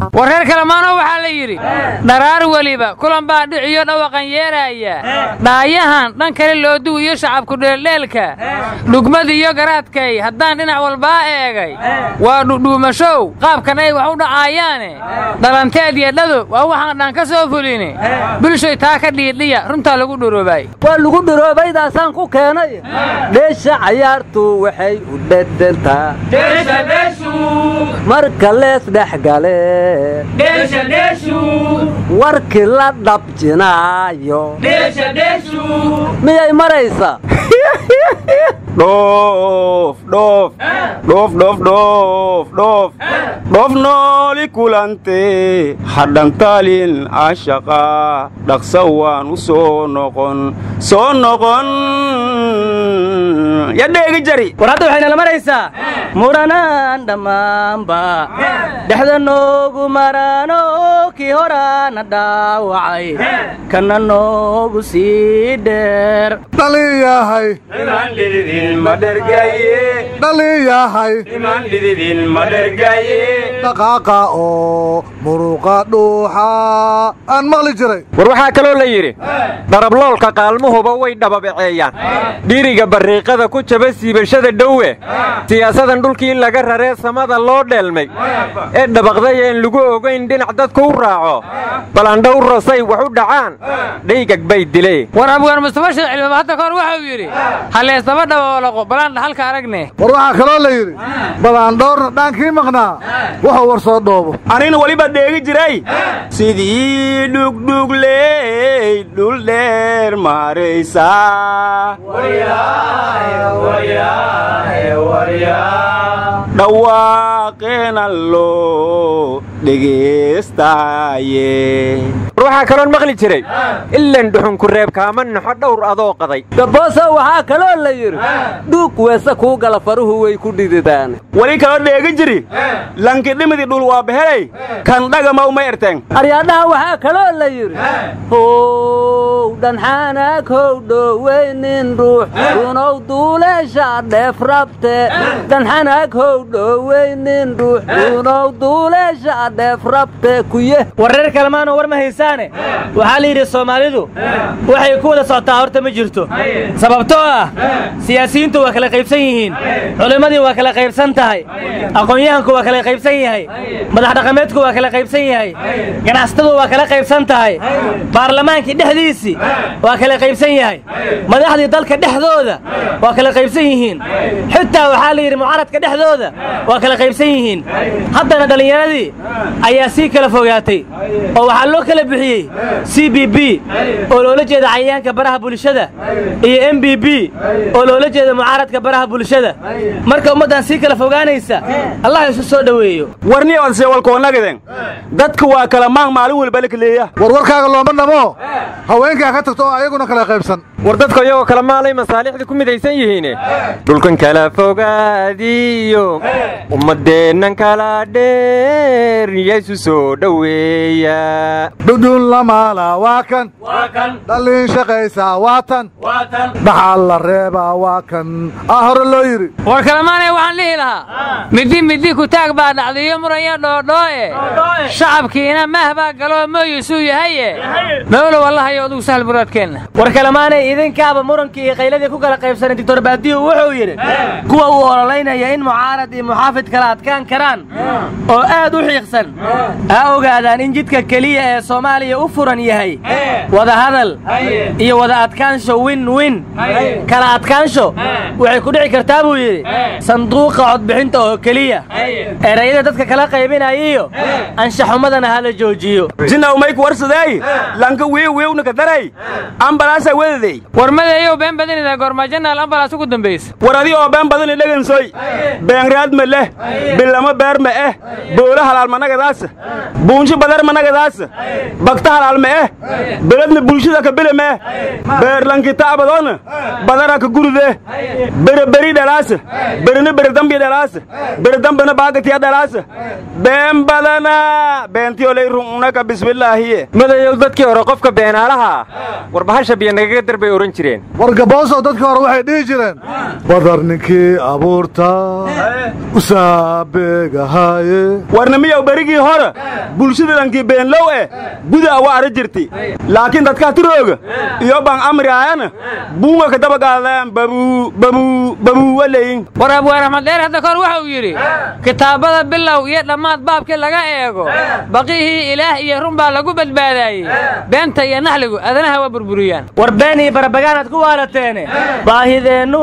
war reer kalemaano waxaa la yidhi dharaar weliba kulan baa dhiciyo dhawaqan yeeraaya dhaayahan dhan kale looduw iyo shacabku dheeldheelka dhugmadiiyo garaadkay haddaan dhinac walbaa eegay waa dhudhuumashow qaabkan ay wax u dhacaayaane dhalanteed iyo dhado waa waxaan dhan ka soo fulini bulshoy taa ka dhiidhiya runtaa lagu dhuroobay waa lagu dhiroobaydaasaan ku keenay dheesha cayaartu waxay u dhedhentaa marka lees dhexgale warkii la dhabjinaayo miyay maraysaa dhoof dhoof dhoof dhoof dhoof dhoof dhoof nooli kulante hadhantaalin ashaqa dhaqsa waan u soo noqon soo noqon yadheegi jari war hadda waxaynala maraysaa muranaan dhammaanba dhexda noogu maraano kii horaana dhaawacay kana noogu sii dheer dhaliyahay dhaliyahay dhaqaaqa oo muruqa dhuuxa aan maqli jiray war waxaa kaloo la yidhi darabloolka qaalmuhuba way dhababaceeyaan dhiriga barriiqada ku jaba siibashada dhowe siyaasadan dhulkii in laga raree samada loo dheelmay ee dhabaqday een lagu ogayn dhinac dadku u raaco balandhowro say wax u dhacaan dhaygag bay dilee war abgaan mustafa sheekh cilmaba hadda kahor waxau yidhi halleesdaba dhaboolaqo balaan dhaxalka aragne war waxaa kaloo la yidhi badaandhoorna dhaankii maqnaa wuxuu war soo dhoobo anina weliba dheegi jiray sidii dhugdhugley dhul dheer maaraysaa dhawaaqeena loo dhegaystaye war waxaa kaloon maqli jiray ilan dhuxunku reeb kaama naxo dhowr adoo qaday gaboosa waxaa kaloo la yidhi dhuug weese kuu gala faruhu way ku dhididaan weli kaloo dheegi jiri lankidhimidii dhul waa behelay kan dhagama uma erteen aryaadhaha waxaa kaloo la yidhi how dhanxaanaag how dhoweynin ruux runow duuleesha dheef rabte dhanxanaag how dhoweynin ruux runow duuleesha dheef rabte kuye war reer kalemaanoo war ma haysaane waxaa la yidhi soomaalidu waxay ku wada socotaa horta ma jirto sababtoo ah siyaasiyiintu waa kala qaybsan yihiin culimmadii waa kala qaybsan tahay aqoon-yahanku waa kala qaybsan yahay madax dhaqameedku waa kala qaybsan yahay ganacsatadu waa kala qaybsan tahay baarlamaankii dhexdiisii waa kala qaybsan yahay madaxdii dalka dhexdooda waa kala qaybsan yihiin xitaa waxaa la yidhi mucaaradka dhexdooda waa kala qaybsan yihiin haddana dhallinyaradii ayaa sii kala fogaatay oo waxaa loo kala bixiyey c b b oo loola jeeda cayayaanka baraha bulshada iyo m b b oo loola jeeda mucaaradka baraha bulshada marka ummaddan sii kala fogaanaysa allah isu soo dhoweeyo warni odse walkoonnagiden dadka waa kala maang maalin walba la kaleeya warwarkaaga looma dhamo haweenkaa ka tagto oo ayaguna kala qaybsan war dadku iyagoo kala maalay masaalixda ku midaysan yihiine dhulkan kala fogaadiyo ummaddeennan kala dheer yaysu soo dhoweeya dhudhun lamaala waa kan dhallin shaqaysaa waa tan dhaxal la reebaa waa kan aa hore loo yidhi war kalemaanay waxaan dhihi lahaa middi middi kutaag baa dhacdiyo muranya dhoodhoo'e shacabkiina maah baa galoo mooyisuu yahaye mawlow allahayo adugu sahal muraadkeenna war kalemaanay idinkaaba murankii iyo qayladii ku kala qaybsanay doctor baadiyu wuxuu yidhi kuwa uu ololaynaya in mucaarad iyo muxaafid kala adkaan karaan oo aad u xiiqsan ha ogaadaan in jidka keliya ee soomaaliya u furan yahay wadahadal iyo wada adkaansho win win kala adkaansho waxay ku dhici kartaa buu yidhi sanduuqa codbixinta oo keliya erayada dadka kala qaybinayiyo anshaxumadana ha la joojiyo jinaw mayku warsadeey lanka wiiw wiiwnaka daray ambalaasa wedadey war madeeyow been badinida goormaajanaal ambalaas ugu dambaysa war adi oo been badani dhegansoy beenraad ma leh bilamo beer ma eh boolo halaal managadaasa buunsho badar managadaasa bagta halaal ma eh beledna bulshada ka bile ma eh beerlankitaabadoona badara ka gurude bere beri dhalaasa berina beredambi dhalaasa beredambana baagatiya dhalaasa been badana beentiyo lay rununaka bismillaahiye madayow dadkii hore qofka beenaalaha ah warbahasha biyo nagaga dar bay odhan jireen war gaboosow dadkii hore waxay dhihi jireen badar ninkii abuurta u saabeegahaaye warnamiyow berigii hore bulshada dhankii beenlow eh gudaa waa ara jirti laakiin dadkaa tirooga iyo baan amri ahana buunga ka daba gaadaan babuu babuu babuu waleyin war abwaan axmed dheer hadda kahor waxa uu yidhi kitaabada bilow iyo dhammaad baabkii laga eego baqihii ilaah iyo run baa lagu badbaadaayey beenta iyo naxligu adanaha waa burburiyaan war been iyo barabagaanaad ku waalateene baahideennu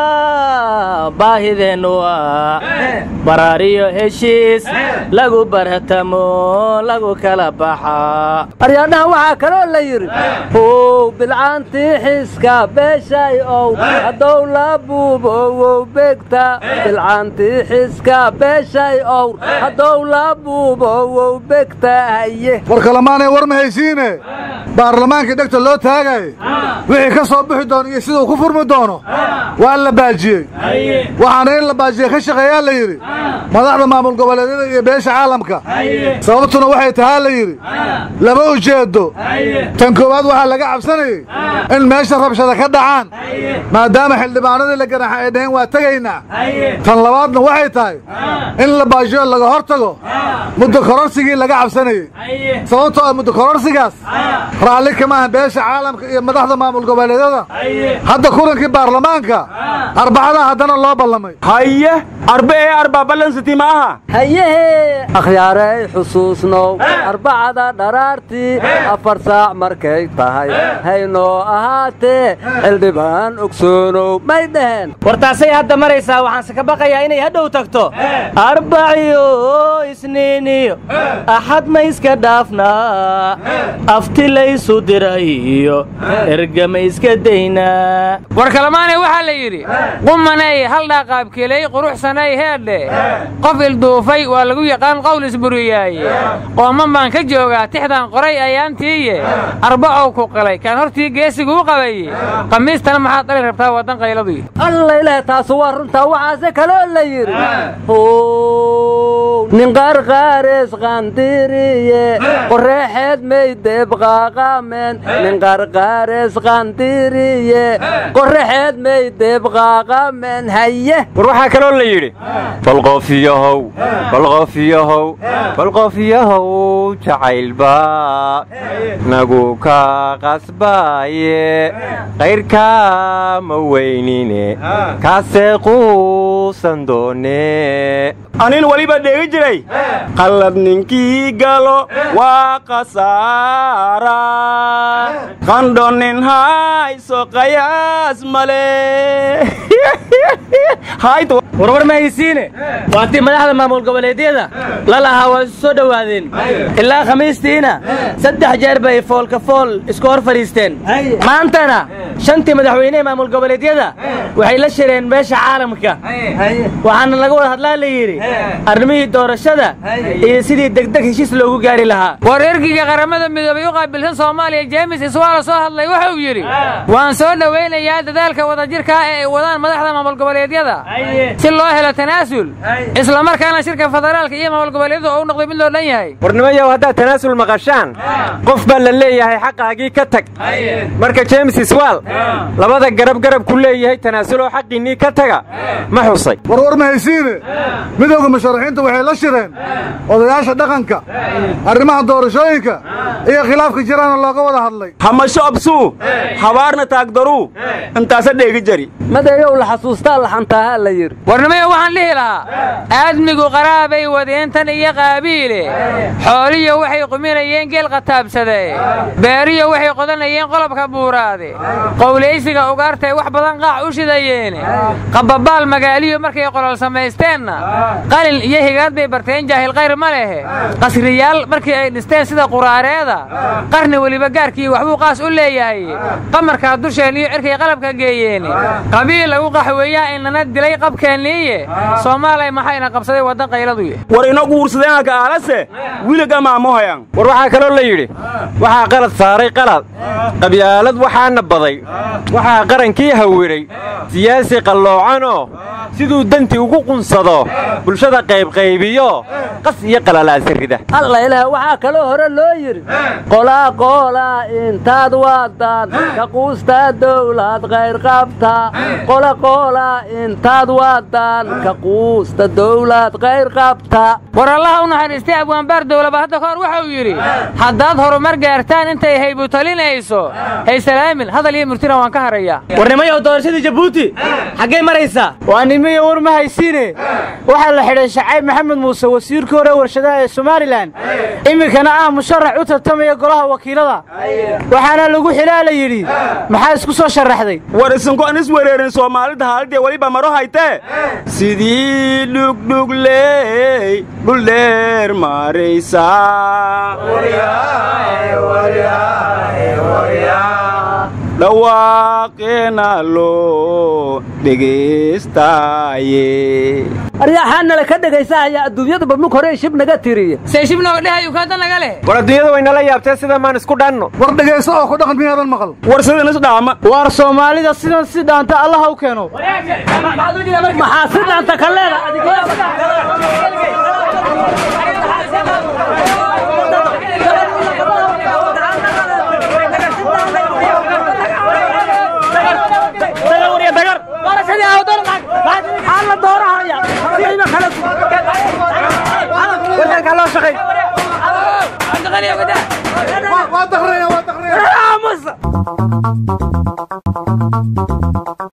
waa baahideennu waa baraariyo heshiis lagu barhatamo lagu kala baxaa aryaadhaha waxaa kaloo la yidhi how bilcaantii xiska beeshay ow haddow la buubowow begta bilcaantii xiska beeshay ow haddow la buubowow begta haye war kalamaanay war ma haysiine baarlamaankii dhegta loo taagay wixii ka soo bixi doono iyo siduu ku furmi doono waa la baajiyey waxaana in la baajiye ka shaqeeyaa la yidhi madaxda maamul goboleedyada iyo beesha caalamka sababtuna waxay tahaa la yidhi lama ujeedo tan koowaad waxaa laga cabsanayey in meesha rabshada ka dhacaan maadaama xildhibaanadii la ganaxa ay dhaheen waa tegaynaa tan labaadna waxay tahay in la baajiyo laga hor tago muddo kororsigii laga cabsanayey sababtoo ah muddo kororsigaas raalli kama aha beesha caalamka iyo madaxda maamul goboleedyada hadda kulankii baarlamaanka arbacada haddana loo ballamay haye arbe ee arbaa ballansiti ma aha hayehe akhyaaray xusuusnow arbacada dharaartii afar saac markay tahay haynoo ahaatee xildhibaan ogsoonow may dhaheen war taasay hadda maraysaa waxaanse ka baqayaa inay hadhow tagto arbaciyo isniiniyo axad ma iska dhaafnaa afti laysu dirayo ergama iska daynaa war kalamaanay waxaa la yidhi qumanay hal dhaaqaabkeley quruxsanay heedhe qof ilduufay waa lagu yaqaan qowl isburiyaaye qooman baan ka joogaa tixdan qoray ayaantiiye arbacow ku qalay kaan hortii geesiguu qabaye khamiistana maxaad dhali rabtaa waddan qayladuy alla ilaah taasu waa runtaa waxaase kaloo la yidhi how nin qarqaarees qandiriye qoreexeed may deebqaaqaameen nin qarqaarees qandiriye qoraxeed may deebqaaqaameen haye war waxaa kaloo la yidhi balqofiyahow balqofiyahow balqofiyahow jacaylba nagu ka qasbaaye qayrkaa ma weynine kaasee quusan doone anin weliba dheegi jiray qallad ninkii galo waa khasaara qandho nin hayso qayaas male hayt warwar ma haysiine waatii madaxda maamul goboleedyada la lahaa waa isu soo dhowaadeen ilaa khamiistiina saddex jeer bay foolka fool isku hor fadhiisteen maantana shantii madaxweynehe maamul goboleedyada waxay la shireen beesha caalamka waxaana laga wada hadlaa la yidhi arrimihii doorashada iyo sidii degdeg heshiis loogu gaari lahaa war ergiga qaramada midoobay u qaabilsan soomaaliya jeemis iswaala soo hadlay wuxuu yidhi waan soo dhowaynayaa dadaalka wadajirkaa ee ay wadaan madaxda maamul goboleedyada si loo helo tanaasul isla markaana shirka federaalka iyo maamul goboleedyadu oo u noqday mid loo dhan yahay warnimayow haddaad tanaasul maqashaan qof baa la leeyahay xaqaagii ka tag marka jeemis iswaal labada garab garab ku leeyahay tanaasuloo xaqiinnii ka taga ma xusay warwar ma haysiine midowda musharaxiinta waxay la shireen odayaasha dhaqanka arrimaha doorashooyinka iyo khilaafka jiraana looga wada hadlay hamasho absuu habaarna taagdaruu intaasa dheegi jari madeeyow la xasuustaa laxantaaha la yidhi warnimaya waxaan dhihi lahaa aadmigu qaraabay wadeentan iyo qaabiile xooliyo waxay quminayeen geel qataabsade beeriyo waxay qodanayeen qolobka buuraade qowlaysiga ugaartay wax badan qaac u shidayeene qababaal magaaliyo markay qolol samaysteenna qalin iyo higaad bay barteen jaahil kayr ma lehe qasriyaal markii ay dhisteen sida quraaree qayareeda qarni weliba gaarkii waxbuu qaas u leeyahay qamarkaa dusheen iyo cirkay qalabka geeyeen qabiil lagu qaxweeyaa inana dilay qabkeenniiye soomaaliya maxayna qabsaday waddan qayladuye war ino guursadeenaka aalase wiliga maamohayan war waxaa kaloo la yidhi waxaa qalad saaray qalad qabyaalad waxaana baday waxaa qarankii hawiray siyaasi qalloocanoo siduu danti ugu qunsado bulshada qaybqaybiyo qas iyo qalalaasa rida alla ilaah waxaa kaloo hore loo yidhi qolaa qoolaa intaad waadaan ka quustaa dawlad qayr qabta qola qoolaa intaad waadaan ka quusta dawlad qayr qabta war allaha u naxariistay abwaanbaar dowlaba hadda ka hor wuxuu yidhi haddaad horumar gaartaan intay haybu talinayso haysalaamin hadal iyo murtina waan ka harayaa warnimayow doorashadii jabuuti xaggay maraysaa waa nimiyo war ma haysiine waxaa la xidhay shacayb maxamed muuse wasiirkii hore warshadaha ee somalilan iminkana ah musharax u tartamaya golaha wakiilada waxaana lagu xilaa la yidhi maxaa isku soo sharaxday war isinko an is wereerin soomaalida haalidee weliba maro haytee sidii dhugdhugley dhuldheer maraysaa dhawaaqeena loo dhegaystaye aryaxaanala ka dhegaysaaya adduunyadu badlug hore shib naga tiriye seeshib nooga dhehayuu kaada naga leh war adduunyada way nala yaabtee sida maan isku dhanno war dhegayso oo ku dhaqan miyaadan maqal war sidan is dhaama waar soomaalida sidan si dhaanta allaha u keeno maxaa si dhaanta ka leeda waa daqraya waa daqraya